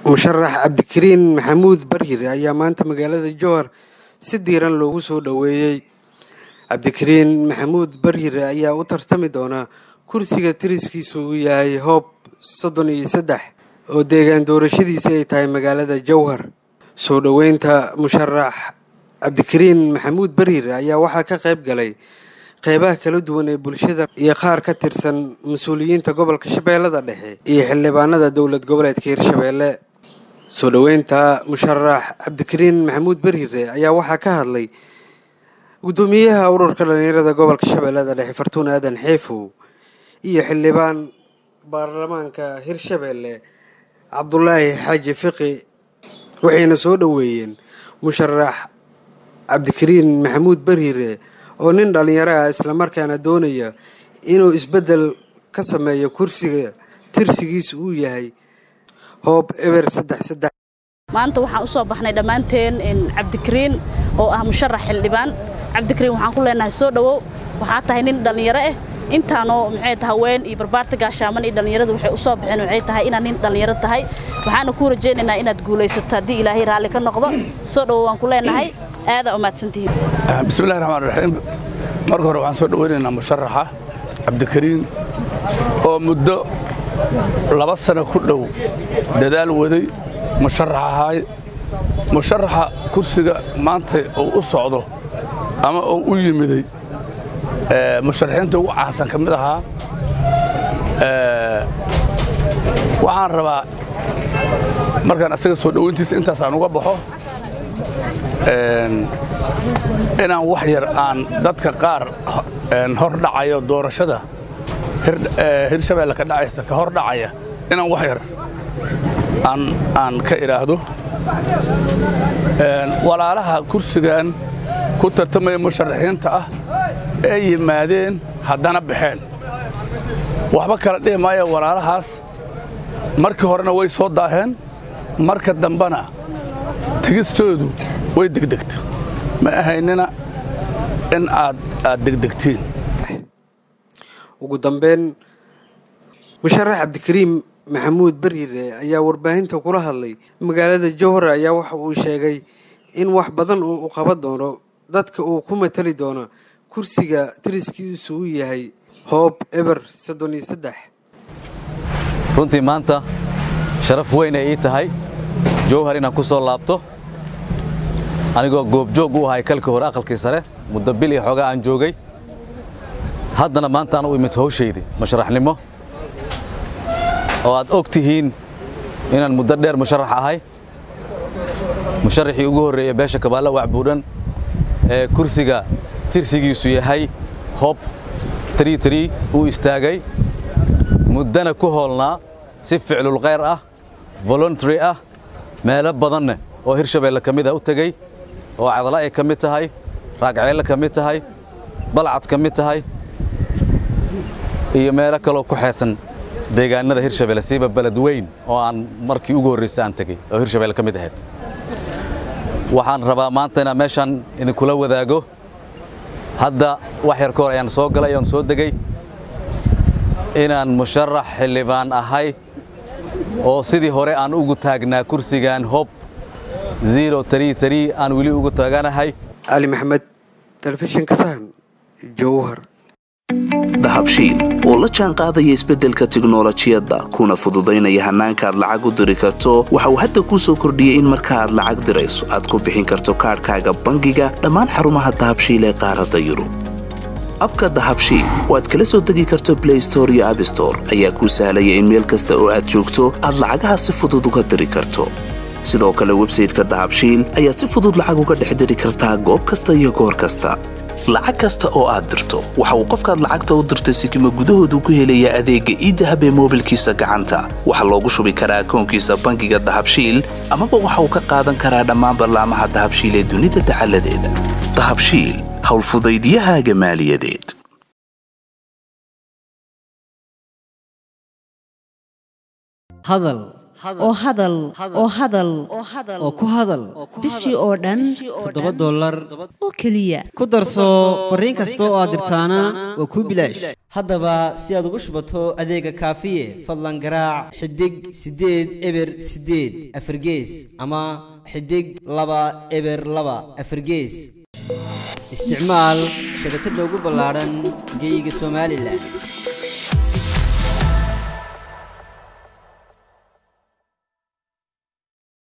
musharax cabdikariin maxamuud baryir ayaa maanta magaalada jowhar si diiran loogu soo dhoweeyey cabdikariin maxamuud baryir ayaa u tartami doona kursiga tiriskiisu uu yahay hoob soddon iyo saddex oo deegaan doorashadiisa ay tahay magaalada jowhar soo dhoweynta musharax cabdikariin maxamuud baryir ayaa waxaa ka qayb galay qeybaha kala duwan ee bulshada iyo qaar ka tirsan mas-uuliyiinta gobolka shabeellada dhexe iyo xildhibaanada dowlad goboleedka hirshabeelle soo dhoweynta musharax cabdikariin maxamuud baryire ayaa waxaa ka hadlay guddoomiyaha ururka dhalinyarada gobolka shabeellada dhexe fartuun aadan xeefow iyo xildhibaan baarlamaanka hirshabeelle cabdulaahi xaaji fiqi waxayna soo dhoweeyeen musharax cabdikariin maxamuud baryire oo nin dhallinyaro ah islamarkaana doonaya inuu isbeddel ka sameeyo kursiga tirsigiisa uu yahay hoob eber saddex saddex maanta waxaan u soo baxnay dhammaanteen cabdikariin oo ah musharax xildhibaan cabdikariin waxaan ku leenahay soo dhowow waxaa tahay nin dhallinyaro ah intaanoo maxay tahay haween iyo barbaarta gaashaaman iyo dhallinyaradu waxay u soo baxeen waxay tahay inaad nin dhallinyaro tahay waxaana kuu rajaynaynaa inaad guulaysato haddii ilaahay raalli ka noqdo soo dhowow waan ku leenahay aadaa umaadsantihiin bismillahi raxmaan raxiim marka hore waxaan soo dhoweynaynaa musharaxa cabdikariin oo muddo laba sano ku dhow dadaal waday musharax ahaay musharaxa kursiga maanta uu u socdo ama uu u yimiday musharaxiinta ugu caansan ka mid ahaa waxaan rabaa markaan asaga soo dhoweyntiisa intaasaan uga baxo inaan wax yar aan dadka qaar hor dhacayo doorashada hirshabeelle ka dhacaysa ka hor dhacaya inaan wax yar aan ka idhaahdo walaalaha kursigan ku tartamaya musharaxiinta ah ee yimaadeen haddana baxeen waxba kala dhihi maayo walaalahaas markii horena way soo daaheen marka dambena tegistoodu way degdegta ma ahaynina in aad aad degdegtiin ugu dambeyn musharax cabdikariim maxamuud baryire ayaa warbaahinta kula hadlay magaalada jowhar ayaa waxa uu sheegay in wax badan uu u qaban doono dadka uu ku matali doono kursiga tiriskiisu u yahay hoob eber soddon iyo saddex runtii maanta sharaf weyn ay ii tahay jowhar inaan ku soo laabto anigoo goobjoog u ahay kalkii hore aqalkii sare muddo bil iyo xoogaa aan joogay haddana maanta aan u imid hawshaydii musharaxnimo oo aad og tihiin inaan muddo dheer musharax ahay musharaxii ugu horreeyey beesha kabaalla wacbuudhan ee kursiga tirsigiisu yahay hob uu istaagay muddana ku hoolnaa si ficlulkhayr ah voluntary ah meelo badanne oo hirshabeelle ka mid ah u tegey oo cadla ay ka mid tahay raagceelle ka mid tahay balcad ka mid tahay iyo meelo kaloo ku xeesan deegaanada hirshabeelle siiba beled weyn oo aan markii ugu horraysa aan tegey oo hirshabeelle ka mid ahayd waxaan rabaa maanta inaan meeshaan idinkula wadaago hadda wax yar ka hor ayaan soo galay oon soo degey inaan musharax xildhibaan ahay oo sidii hore aan ugu taagnaa kursigan hob aan weli ugu taaganahay cali maxamed telefishinka sahan jowhar dahabshiil oo la jaan qaadaya isbeddelka tiknolojiyadda kuna fududaynaya hannaanka aad lacag u diri karto waxa uu hadda kuu soo kordhiyey in marka aad lacag dirayso aad ku bixin karto kaadhkaaga bangiga dhammaan xarumaha dahabshiil ee qaaradda yurub abka dahabshiil oo aad kala soo degi karto blay store iyo abstore ayaa kuu sahlaya in meel kasta oo aad joogto aad lacagaha si fudud uga diri karto sidoo kale websayteka dahabshiil ayaad si fudud lacag uga dhex diri kartaa goob kasta iyo goor kasta lacag kasta oo aad dirto waxa uu qofkaad lacagta u dirtay sikima gudahoodu ku helayaa adeegga iidahab ee moobilkiisa gacanta waxaa loogu shubi karaa akoonkiisa bangiga dahabshiil amaba waxa uu ka qaadan karaa dhammaan ballaamaha dahabshiil ee dunida dacaladeeda dahabshiil howlfudaydyahaaga maaliyadeed hadal oo hadal oo hadal oo ku hadal bishii oo dhan toddoba dollar oo keliya ku darso fariin kasta oo aad dirtaana waa kuu bilaash haddaba si aad ugu shubato adeega kaafiye fadlan garaac xidig siddeed eber siddeed afargees ama xidig laba eber laba afargees isticmaal shabakadda ugu ballaadhan geyga somalilan